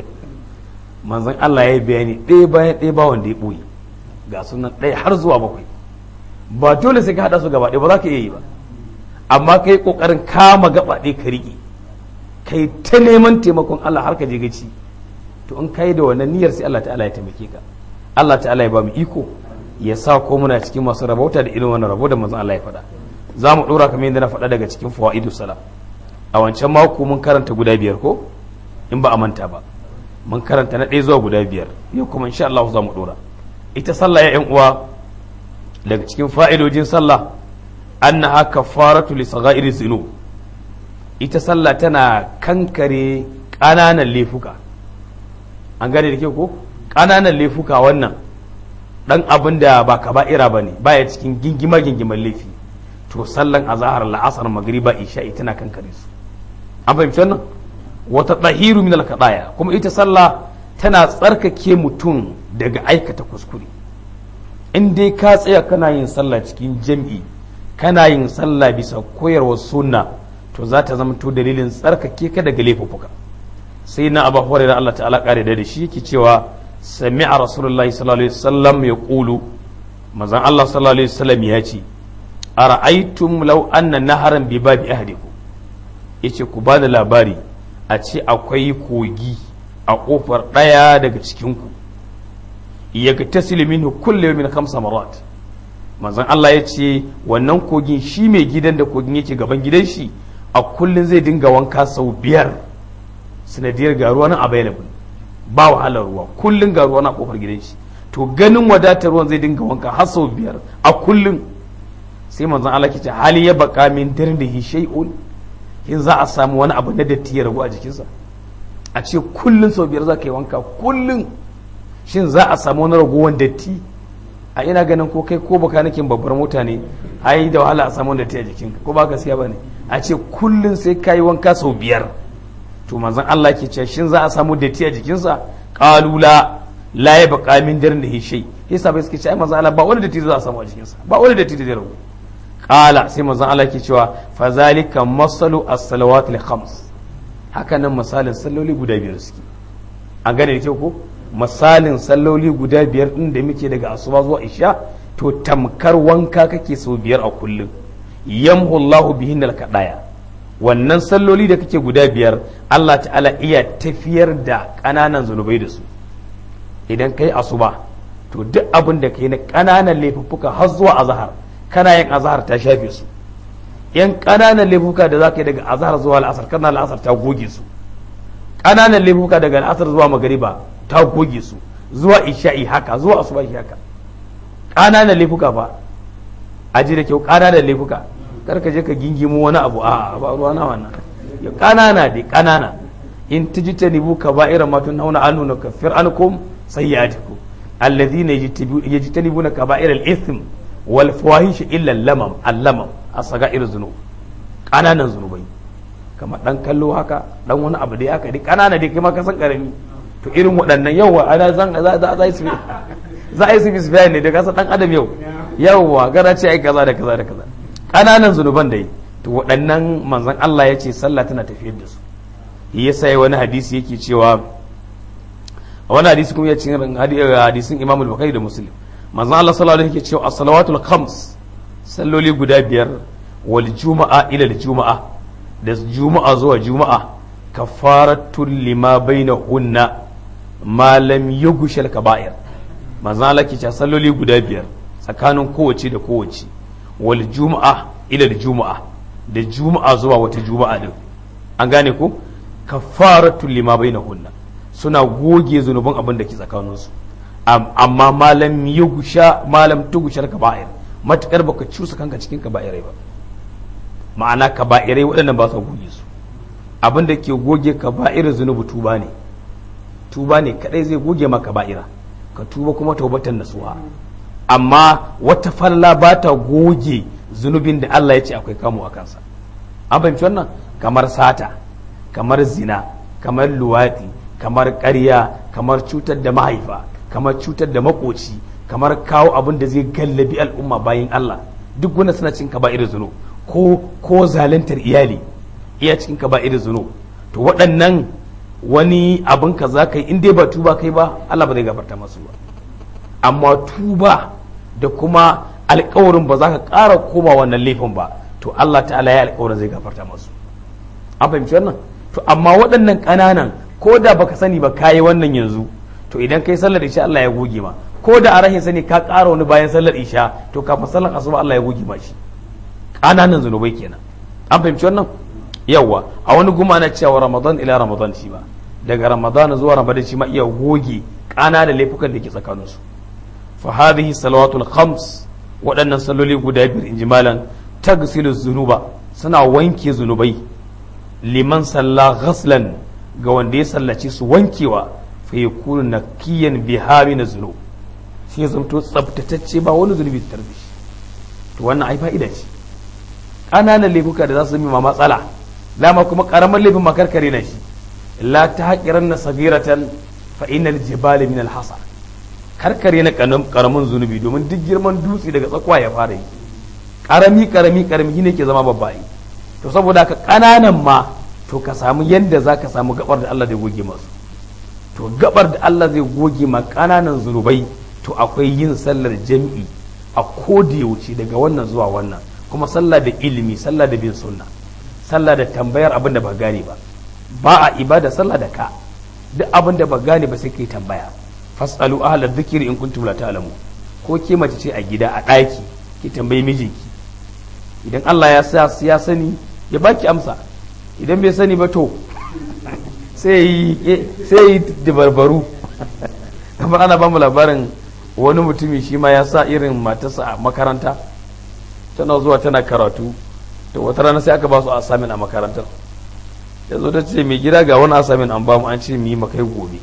manzon Allah ya yi bayani ɗaya bayan ɗaya ba wanda ya ɓoye ga sunan ɗaya har zuwa bakwai ba dole sai ka haɗa su gaba ɗaya ba za ka iya yi ba amma ka yi ƙoƙarin kama gaba ɗaya ka riƙe ka yi ta neman taimakon Allah har ka je gaci to in ka yi da wannan niyyar sai Allah ta'ala ya taimake ka Allah ta'ala ya ba mu iko ya sa ko muna cikin masu rabauta da irin wannan rabo da manzon Allah ya faɗa za mu ɗora kamar yadda na faɗa daga cikin fawaidu salam a wancan mako mun karanta guda biyar ko in ba a manta ba mun karanta na ɗaya zuwa guda biyar yau kuma insha Allah za mu ɗora ita sallah ya uwa daga cikin fa'idojin sallah annaha kafaratu li saghairi zunub ita sallah tana kankare ƙananan laifuka an gane da ke ko ƙananan laifuka wannan dan abin da ba kaba'ira ba ne baya cikin gingima gingiman laifi to sallan azahar la'asar magriba isha'i tana kankare su an fahimci wannan wata ɗahiru min alkaɗaya kuma ita sallah tana tsarkake mutum daga aikata kuskure in dai ka tsaya kana yin sallah cikin jam'i kana yin sallah bisa koyarwar sunna to za ta zama to dalilin tsarkake ka daga laifuffuka sai na abu hurairah Allah ta'ala kare da shi yake cewa sami'a rasulullahi sallallahu alaihi wasallam ya qulu manzon Allah sallallahu alaihi wasallam ya ce ara'aytum law anna naharan bi babi ahdikum yace ku bada labari a ce akwai kogi a kofar daya daga cikin ku yaktasilu minhu kullu yawmin khamsa marat manzon Allah ya ce wannan kogin shi mai gidan da kogin yake gaban gidan shi a kullun zai dinga wanka sau biyar sanadiyar ga ruwa nan available ba wahalar ruwa kullun ga ruwa na kofar gidan shi to ganin wadatar ruwan zai dinga wanka har sau biyar a kullun sai manzon Allah ke ce hali ya baka min dirnihi shay'un in za a samu wani abu na datti ya ragu a jikinsa a ce kullun sau biyar za ka yi wanka kullun shin za a samu wani ragowar datti a ina ganin ko kai ko baka nakin babbar mota ne ai da wahala a samu datti a jikinka ko ba gaskiya bane a ce kullun sai ka yi wanka sau biyar to manzon Allah ke ce shin za a samu datti a jikinsa qalula la ya baka min dirnihi shay yasa bai suke ce ai manzon Allah ba wani datti za a samu a jikinsa ba wani datti da zai ragu qala sai manzon Allah ke cewa fa zalika masalu as-salawat al-khams haka nan misalin salloli guda biyar suke an gane da kyau ko misalin salloli guda biyar din da muke daga asuba zuwa isha to tamkar wanka kake sau biyar a kullum yamhu Allahu bihin al-kadaya wannan salloli da kake guda biyar Allah ta'ala iya tafiyar da ƙananan zunubai da su idan kai asuba to duk abin da kai na ƙananan laifuffuka har zuwa azhar kana yin azhar ta shafe su yan ƙananan laifuka da za ka yi daga azhar zuwa al'asar kana al'asar ta goge su ƙananan laifuka daga al'asar zuwa magariba ta goge su zuwa isha'i haka zuwa asuba haka ƙananan laifuka fa a ji da kyau ƙananan laifuka kar ka je ka gingimo wani abu a ba ruwa na wannan ya ƙanana dai ƙanana in tajtanibu kaba'ira ma tunhauna anhu nukaffir ankum sayyi'atikum alladhina yajtanibuna kaba'ira al-ithm wal fawahish illa lamam allamam as-saga'ir zunub kananan zunubai kamar dan kallo haka dan wani abu da haka dai kanana dai kai ma ka san karami to irin waɗannan yawa ana zan za za za su za a yi su bisbiya ne da kasa dan adam yau yawa gara ce ai kaza da kaza da kaza ƙananan zunuban da yi to waɗannan manzon Allah ya ce sallah tana tafiyar da su yasa yi wani hadisi yake cewa a wani hadisi kuma ya ce hadisin Imam Bukhari da Muslim manzon Allah sallallahu alaihi yake cewa as-salawatul khams salloli guda biyar wal juma'a ila juma'a da juma'a zuwa juma'a kafaratul lima bainahunna ma lam yughshal kaba'ir manzon Allah ke cewa salloli guda biyar tsakanin kowace da kowace wal juma'a ila juma'a da juma'a zuwa wata juma'a din an gane ko kafaratul lima bainahunna suna goge zunuban abin da ke tsakaninsu amma malam yugusha malam tugushar kaba'ir matukar baka cusa kanka cikin kaba'irai ba ma'ana kaba'irai waɗannan ba su goge su abin da ke goge kaba'ir zunubu tuba ne tuba ne kadai zai goge ma kaba'ira ka tuba kuma taubatan nasuha amma wata falla ba ta goge zunubin da Allah ya ce akwai kamu a kansa an fahimci wannan kamar sata kamar zina kamar luwaɗi kamar ƙarya kamar cutar da mahaifa kamar cutar da makoci kamar kawo abin da zai gallabi al'umma bayan Allah duk wanda suna cikin kaba'ir zuno ko ko zaluntar iyali iya cikin kaba'ir zuno to waɗannan wani abin ka za ka yi in dai ba tuba kai ba Allah ba zai gafarta masu ba amma tuba da kuma alkawarin ba za ka ƙara koma wannan laifin ba to Allah ta'ala ya alkawarin zai gafarta masu an fahimci wannan to amma waɗannan ƙananan ko da baka sani ba kayi wannan yanzu to idan kai sallar isha Allah ya goge ma ko da a rahin sani ka ƙara wani bayan sallar isha to kafin sallar asuba Allah ya goge ma shi ƙananan zunubai kenan an fahimci wannan yawa a wani guma na cewa ramadan ila ramadan shi ba daga ramadan zuwa ramadan shi ma iya goge ƙananan laifukan da ke tsakaninsu fa hadhihi salawatul khams waɗannan salloli guda biyar in ji malam tagsilu zunuba suna wanke zunubai liman salla ghaslan ga wanda ya sallaci su wankewa fa yakunu nakiyan biha min zunub sai zamto tsaftatacce ba wani zunubi ta tarbi to wannan ai fa'ida ce ƙananan laifuka da za su zama matsala lama kuma ƙaramin laifin makarkare na shi la ta haƙiran na sagiratan fa innal jibali min al-hasa karkare na ƙaramin zunubi domin duk girman dutse daga tsakwa ya fara yi ƙarami ƙarami ƙarami ne ke zama babba yi to saboda ka ƙananan ma to ka samu yadda za ka samu gabar da Allah zai goge masu to gabar da Allah zai goge ma ƙananan zunubai to akwai yin sallar jam'i a koda wuce daga wannan zuwa wannan kuma sallah da ilimi sallah da bin sunna sallah da tambayar abin da ba gane ba ba a ibada sallah da ka duk abin da ba gane ba sai kai tambaya fasalu ahla dhikri in kuntum la ta'lamu ko ke mace ce a gida a ɗaki ki tambayi mijinki idan Allah ya sa ya sani ya baki amsa idan bai sani ba to sai yi dabarbaru kamar ana bamu labarin wani mutumi shi ma ya sa irin matarsa a makaranta tana zuwa tana karatu to wata rana sai aka ba su asamin a makarantar ya zo ta ce mai gida ga wani asamin an bamu an ce mu yi makai gobe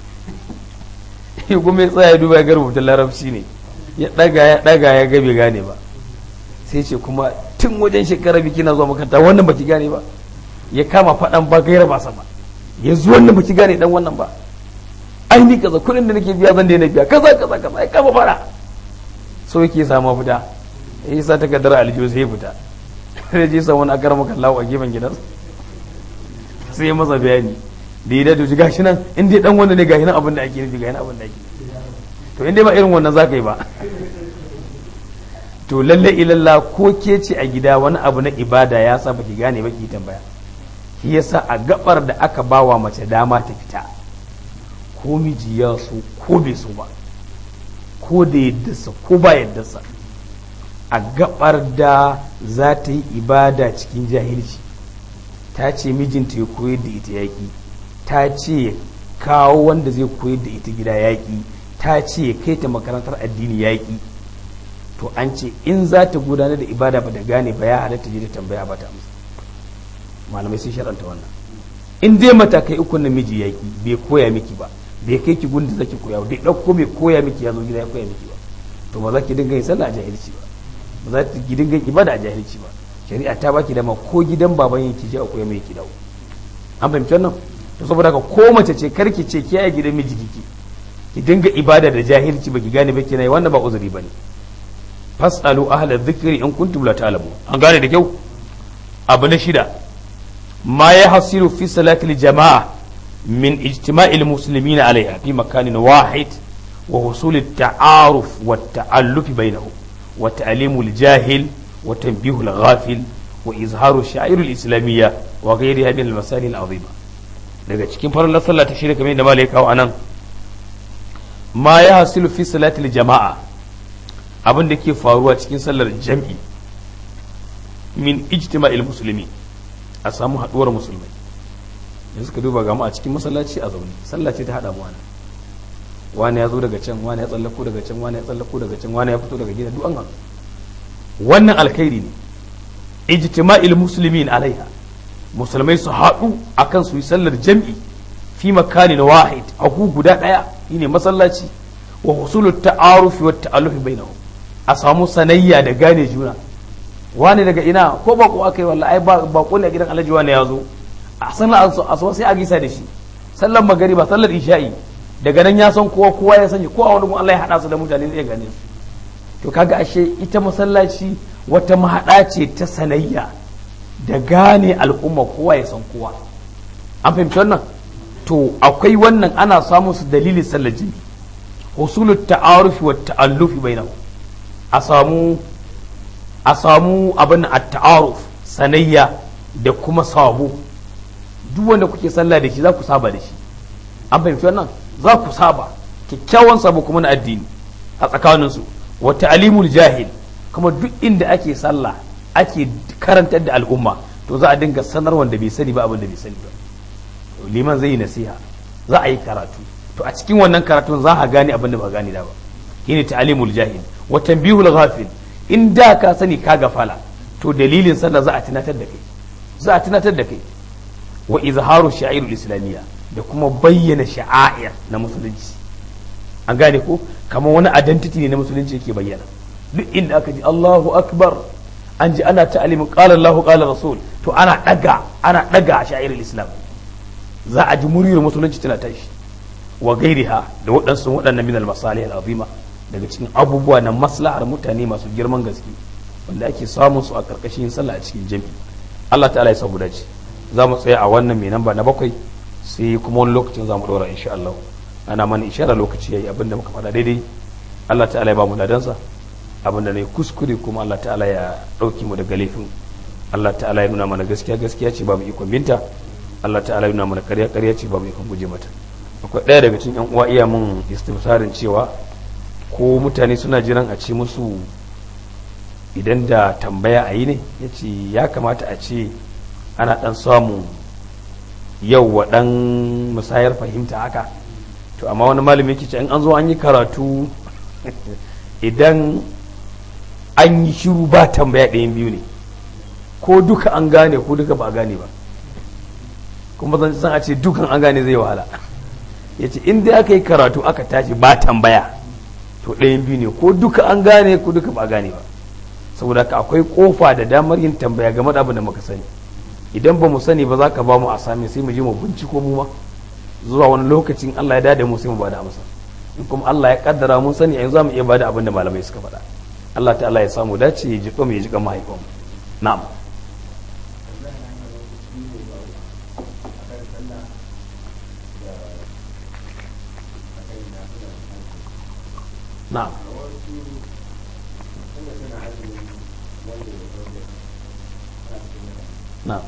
ya kuma ya tsaya ya duba ya ga rubutun larabci ne ya daga ya daga ya ga bai gane ba sai ce kuma tun wajen shekara biki na zuwa makaranta wannan baki gane ba ya kama faɗan ba gaira ba sama ya zo wannan baki gane dan wannan ba ai ni kaza kuɗin da nake biya zan daina biya kaza kaza kaza ya kama fara so yake samu fita ya sa ta kaddara aljihu sai ya fita sai je sa wani akar maka lawo a gefen gidan sai ya masa bayani da ya dadu gashi nan in dai dan wanda ne gashi nan abin da ake nufi gashi nan abin da ake to in dai ba irin wannan zaka yi ba to lalle ilalla ko ke ce a gida wani abu na ibada ya sa baki gane ba ki tambaya shi yasa a gabar da aka bawa mace dama ta fita ko miji ya so ko bai so ba ko da yaddarsa ko ba yaddarsa a gabar da za ta yi ibada cikin jahilci ta ce mijinta ya koyar da ita yaƙi ta ce kawo wanda zai koyar da ita gida yaƙi ta ce kai ta makarantar addini yaƙi to an ce in za ta gudanar da ibada ba da gane ba ya halatta je da tambaya ba ta amsa malamai sun sharanta wannan in dai matakai uku na miji yaƙi bai koya miki ba bai kai ki gunda zaki koya bai ɗauko mai koya miki ya zo gida ya koya miki ba to ba za ki dinga yin sallah a jahilci ba ba za ki dinga ibada a jahilci ba shari'a ta baki dama ko gidan baban yake je a koya mai ki dawo an fahimci wannan to saboda haka ko mace ce karki ce ki a gidan miji kike ki dinga ibada da jahilci baki gane ba kina wannan ba uzuri bane fasalu ahla dhikri in kuntum la ta'lamun an gane da kyau abu na shida ma ya hasilu fi salatil jama'a min ijtima'il muslimina alaiha fi makanin wahid wa husul at-ta'aruf wa at-ta'alluf bainahum wa ta'limu al-jahil wa tanbihu al-ghafil wa izharu sha'ir al-islamiyya wa ghayriha min al-masalih al-azima daga cikin farin sallah ta shirya kamar da malai kawo anan ma ya hasilu fi salatil jama'a abin da ke faruwa cikin sallar jam'i min ijtima'il musulmi a samu haduwar musulmai yanzu ka duba gamu a cikin masallaci a zaune sallah ce ta hada mu wani wani ya zo daga can wani ya tsallako daga can wani ya tsallako daga can wani ya fito daga gida duk an haɗu wannan alkhairi ne ijtima'il muslimin alaiha musulmai su haɗu akan su yi sallar jam'i fi makanin wahid a gu guda ɗaya shine masallaci wa husulut ta'arufi wa ta'allufi bainahum a samu sanayya da gane juna wani daga ina ko bako aka yi wallahi ai bako ne a gidan alhaji wani ya zo a sallar asuwa sai a gisa da shi sallar magariba sallar isha'i daga nan ya san kowa kowa ya sani ko a wani Allah ya hada su da mutane zai gane su to kaga ashe ita masallaci wata mahaɗa ce ta sanayya da gane al'umma kowa ya san kowa an fahimci wannan to akwai wannan ana samun su dalilin sallar jini husulut ta'arufi wa ta'allufi bainahu a samu a samu abin a ta'aruf sanayya da kuma sabo duk wanda kuke sallah da shi za ku saba da shi an fahimci wannan za ku saba kyakkyawan sabo kuma na addini a tsakaninsu wa ta'limul jahil kuma duk inda ake sallah ake karantar da al'umma to za a dinga sanar wanda bai sani ba abin da bai sani ba liman zai yi nasiha za a yi karatu to a cikin wannan karatun za a gane abin da ba gane da ba shine ta'limul jahil wa tanbihul ghafil in da ka sani ka gafala to dalilin sallah za a tunatar da kai za a tunatar da kai wa izharu sha'irul islamiyya da kuma bayyana sha'air na musulunci an gane ko kamar wani identity ne na musulunci yake bayyana duk inda aka ji Allahu akbar an ji ana ta'alimin qala Allahu qala rasul to ana daga ana daga sha'irul islam za a ji muryar musulunci tana tashi wa gairiha da waɗansu waɗannan min al-masalih al-azima daga cikin abubuwa na maslahar mutane masu girman gaske wanda ake samun su a karkashin sallah a cikin jami'i Allah ta'ala ya sabu dace za mu tsaya a wannan mai namba na bakwai sai kuma wani lokacin za mu ɗora insha Allah ana mana ishara lokaci yayi abinda muka faɗa daidai Allah ta'ala ya ba mu ladansa abinda ne kuskure kuma Allah ta'ala ya ɗauki mu daga laifin Allah ta'ala ya nuna mana gaskiya gaskiya ce ba mu ikon binta Allah ta'ala ya nuna mana ƙarya ƙarya ce ba mu ikon guje mata akwai ɗaya daga cikin yan uwa iya mun istifsarin cewa ko mutane suna jiran a ce musu idan da tambaya a yi ne ya ce ya kamata a ce ana ɗan samu yau wa ɗan musayar fahimta haka to amma wani malami yake ce in an zo an yi karatu idan an yi shiru ba tambaya ɗayan biyu ne ko duka an gane ko duka ba a gane ba kuma zan san a ce dukan an gane zai wahala ya ce in dai aka yi karatu aka tashi ba tambaya to ɗayan biyu ne ko duka an gane ko duka ba a gane ba saboda ka akwai kofa da damar yin tambaya game da abin da muka sani idan ba mu sani ba za ka ba mu a sami sai mu je mu binciko mu ma zuwa wani lokacin Allah ya dade mu sai mu bada amsa in kuma Allah ya kaddara mun sani yanzu za mu iya bada abin da malamai suka faɗa Allah ta'ala ya samu dace ya jiƙa mu ya jiƙa mahaifan na'am na'am na'am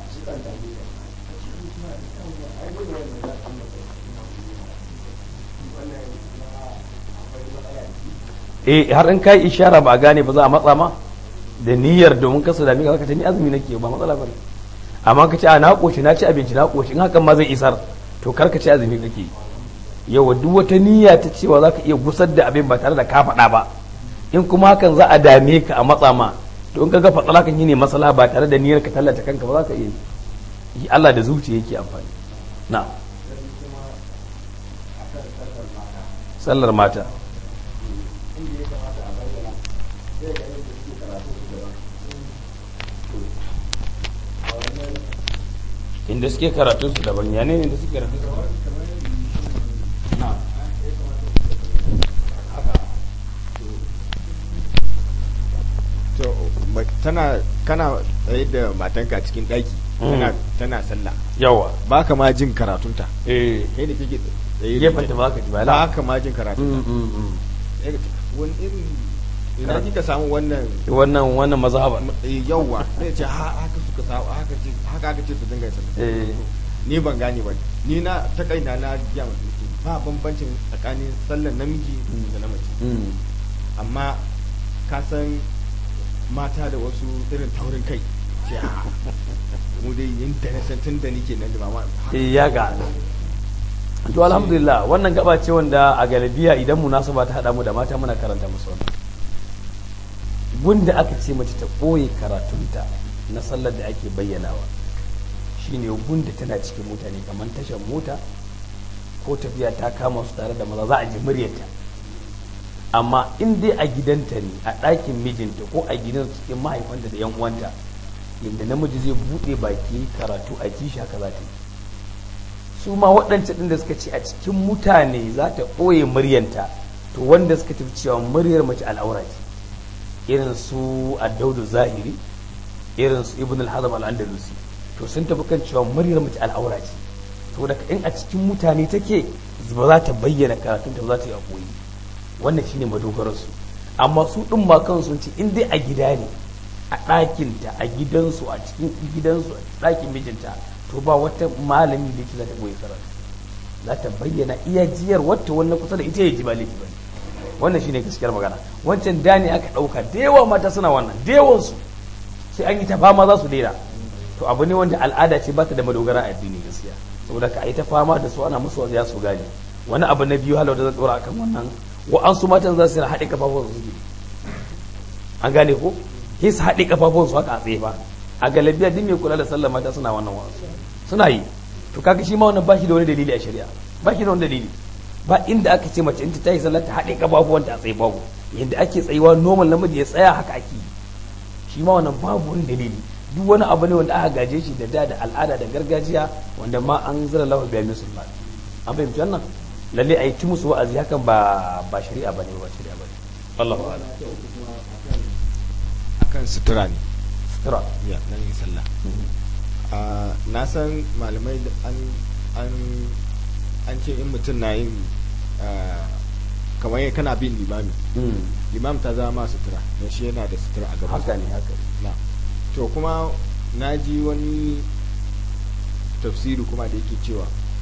eh har in kai ishara ba a gane ba za a matsa ma da niyyar domin kasa da mika ta ni azumi nake ba matsala ba amma ka ce a na koshi na ci abinci na koshi in hakan ma zai isar to kar ka ci azumi kake yawa duk wata niyya ta cewa za ka iya gusar da abin ba tare da ka faɗa ba in kuma hakan za a dame ka a matsa ma to in ka ga fatsala kan yi ne masala ba tare da niyyar ka tallata kanka ba za ka iya yi Allah da zuciya yake amfani na sallar mata inda suke karatun su daban ya ne inda suke karatun su daban to ma- tana kana tsaye da matanka cikin ɗaki tana tana sallah yawa ba ka ma jin karatunta eh kai da kake tsaye gefen ta ba ka ji ba ba la ka ma jin karatunta Sai ka ce, wani irin ina Karatu. kika samu wannan wannan wannan mazhaba eh, yawwa sai ce ha- haka suka samu haka ce haka aka ce su dinga yin sallah eh ni ban gane ba ni na ta kaina na biya masu ba bambancin tsakanin sallar namiji da na mace mm. amma ka san mata da wasu irin taurin kai ce a mu dai yin da na san tun da nike nan da mama eh ya ga to alhamdulillah wannan gaba ce wanda a galibiya idan munasaba ta hada mu da mata muna karanta musu wannan gunda aka ce mace ta ɓoye karatunta na sallar da ake bayyanawa shine gunda tana cikin mutane kamar tashar mota ko tafiya ta kama su tare da maza za a ji muryarta amma in dai a gidanta ne a ɗakin mijinta ko a gidan cikin mahaifanta da yan uwanta yadda namiji zai buɗe baki karatu a ji shi haka za ta yi su ma waɗancan ɗin da suka ce a cikin mutane za ta ɓoye muryanta to wanda suka tafi cewa muryar mace al'aura ce irin su addaudu zahiri irin su ibn al-hazm al-andalusi to sun tafi kan cewa muryar mace al'aura ce saboda in a cikin mutane take ba za ta bayyana karatun ta ba za ta yi a ɓoye wannan shine madogararsu amma su ɗin ma kansu sun ce in dai a gida ne a ɗakinta a gidansu a cikin gidansu a ɗakin mijinta to ba wata malami da yake za ta ɓoye karatu za ta bayyana iya jiyar wata wannan kusa da ita ya ji ba laifi ba ne wannan shine gaskiyar magana wancan da ne aka ɗauka da yawa mata suna wannan da yawansu sai an yi ta fama za su daina to abu ne wanda al'ada ce ba ta da madogara a addini gaskiya saboda ka yi ta fama da su ana musu ya su gane wani abu na biyu halau da zan tsora akan wannan wa'ansu matan za su haɗe kafafun su suke an gane ko sai su haɗe kafafun su haka a tsaye ba a galabiya duk mai kula da sallah mata suna wannan wa'ansu suna yi to kaga shi ma wannan ba shi da wani dalili a shari'a ba shi da wani dalili ba inda aka ce mace in ta yi sallah ta haɗe kafafuwanta a tsaye babu yadda ake tsayuwa normal namiji ya tsaya haka ake yi shi ma wannan babu wani dalili duk wani abu ne wanda aka gaje shi da da da al'ada da gargajiya wanda ma an zira lahu biya musulman an fahimci wannan lalle a yi ci musu wa'azi hakan ba ba shari'a bane ba shari'a bane Allahu a'lam akan sutura ne sutura ya nan yin sallah Ah, na san malamai da an an an ce in mutum na yin ah, kamar yadda kana bin limami Mm. limam ta zama ma sutura don shi yana da sutura a gaban haka ne haka ne na to kuma na ji wani tafsiri kuma da yake cewa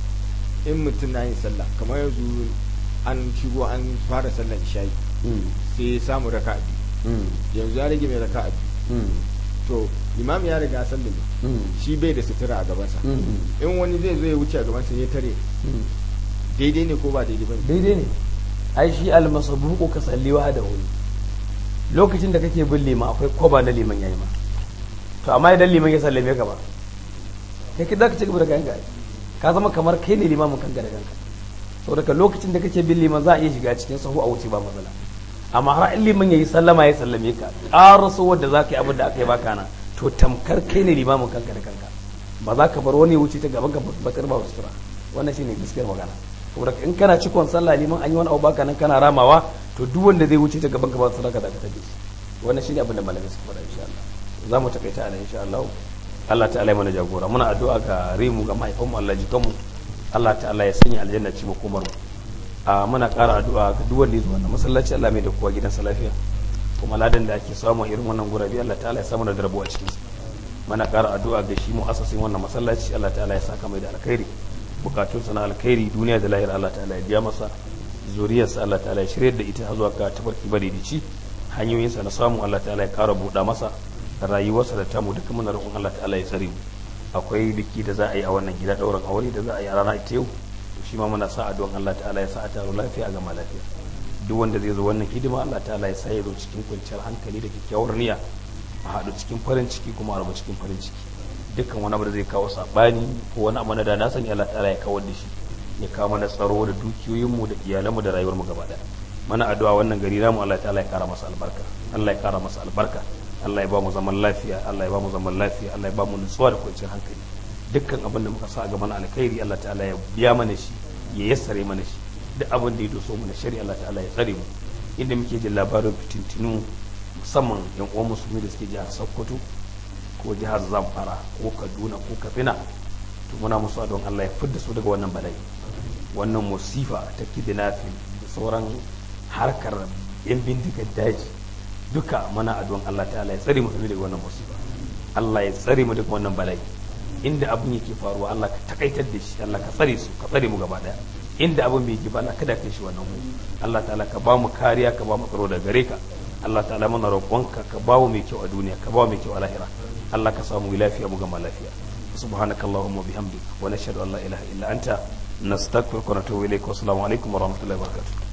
in mutum na yin sallah kamar yanzu an shigo an fara sallar isha'i Mm. sai ya samu raka biyu Mm. yanzu ya rage mai raka biyu Mm. to imam ya riga sallame Mm. shi bai da sutura a gabansa Mm. in wani zai zo ya wuce a gabansa ya tare Mm. daidai ne ko ba daidai ba ne daidai ne ai shi almasabuku ka salli wa da wuri lokacin da kake bin liman akwai kwaba na liman yayi ma to amma idan liman ya sallame ka ba kai ki zaka ci gaba da kanka ai. ka zama kamar kai ne limamin kanka da kanka saboda ka lokacin da kake bin liman za a iya shiga cikin sahu a wuce ba matsala amma har in liman yayi sallama ya sallame ka ƙaraso wanda za ka yi abin da aka yi baka na to tamkar kai ne limamin kanka da kanka ba za ka bar wani ya wuce ta gaban ka ba ta ba sutura wannan shine gaskiyar magana saboda in kana cikon sallah liman an yi wani abu baka nan kana ramawa to duk wanda zai wuce ta gaban ka ba sutura ka zaka tafi wannan shine abin da malamai suka faɗa insha Allah za mu takaita a nan insha Allah Allah ta'ala ya mana jagora muna addu'a ga rimu ga mahaifanmu Allah jikanmu Allah ta'ala ya sanya aljanna ci makomar mu a muna ƙara addu'a ga duk wanda ya zo wannan masallaci Allah mai da kowa gidansa lafiya kuma ladan da ake samu a irin wannan gurabe Allah ta'ala ya samu da rabo a cikin muna ƙara addu'a ga shi mu'assasin wannan masallaci Allah ta'ala ya saka mai da alkhairi bukatun sa na alkhairi duniya da lahira Allah ta'ala ya biya masa zuriyarsa Allah ta'ala ya shirye da ita zuwa ga tabarki baridici hanyoyinsa na samu Allah ta'ala ya ƙara buɗa masa rayuwarsa da tamu duka muna roƙon Allah ta'ala ya tsare mu akwai biki da za a yi a wannan gida ɗaurin aure da za a yi a rana ita yau shi ma muna sa addu'an Allah ta'ala ya sa a taro lafiya ga lafiya duk wanda zai zo wannan hidima Allah ta'ala ya sa ya zo cikin kwanciyar hankali da kyakkyawar niyya a haɗu cikin farin ciki kuma a rabu cikin farin ciki dukkan wani abu da zai kawo saɓani ko wani abu na da na sani Allah ta'ala ya kawar da shi ya kawo mana tsaro da dukiyoyinmu da iyalanmu da rayuwarmu gaba ɗaya mana addu'a wannan gari namu Allah ta'ala ya kara masa albarka Allah ya kara masa albarka Allah ya ba mu zaman lafiya Allah ya ba mu zaman lafiya Allah ya ba mu nutsuwa da kwanciyar hankali dukkan abin da muka sa a gaban alkhairi Allah ta'ala ya biya mana shi ya yassare mana shi duk abin da ya doso mana shari'a Allah ta'ala ya tsare mu inda muke jin labarin fitintinu musamman yan uwan musulmi da suke jihar Sokoto ko jihar Zamfara ko Kaduna ko Katsina to muna musu don Allah ya fidda su daga wannan bala'i wannan musifa ta kidnapping da sauran harkar yan bindigar daji duka mana addu'an Allah ta'ala ya tsare mu daga wannan musiba Allah ya tsare mu daga wannan bala'i inda abin yake faruwa Allah ka takaitar da shi Allah ka tsare su ka tsare mu gaba daya inda abin bai ji ba Allah kada kai shi wannan mu Allah ta'ala ka ba mu kariya ka ba mu tsaro da gare ka Allah ta'ala muna roƙonka ka ba mu mai kyau a duniya ka ba mu mai kyau a lahira Allah ka samu lafiya mu gama lafiya subhanakallahumma bihamdika wa nashhadu an la ilaha illa anta nastaghfiruka wa natubu ilayk wa assalamu alaikum wa rahmatullahi wa barakatuh